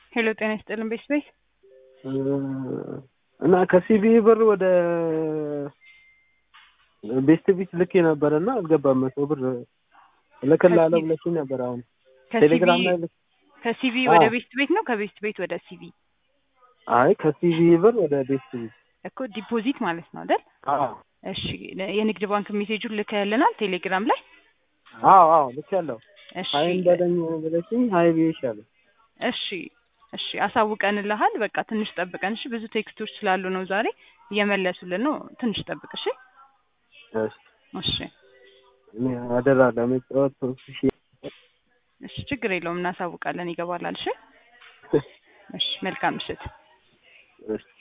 ሄሎ ጤና ይስጥልን ቤት ቤት እና ከሲቢ ብር ወደ ቤስት ቢት ልኬ ነበር እና አልገባም። መቶ ብር እልክልሃለሁ ብለሽኝ ነበር። አሁን ቴሌግራም ላይ ልክ ከሲቪ አዎ። ወደ ቤስት ቤት ነው ከቤስት ቤት ወደ ሲቪ አይ ከሲቢ ብር ወደ ቤስት ቢት እኮ ዲፖዚት ማለት ነው አይደል? አዎ እሺ የንግድ ባንክ ሜሴጁን ልከህልናል ቴሌግራም ላይ? አዎ አዎ ልክ ያለው እሺ ሀይ በለኝ ብለሽኝ ሀይ ብዬሻለሁ። እሺ እሺ አሳውቀንልሃል። በቃ ትንሽ ጠብቀን እሺ። ብዙ ቴክስቶች ስላሉ ነው ዛሬ እየመለሱልን ነው። ትንሽ ጠብቅ እሺ። እሺ እሺ እኔ አደራ ለመጫወት ሶስት ሺህ እሺ ችግር የለውም እናሳውቃለን። ይገባላል። እሺ እሺ መልካም ምሽት። እሺ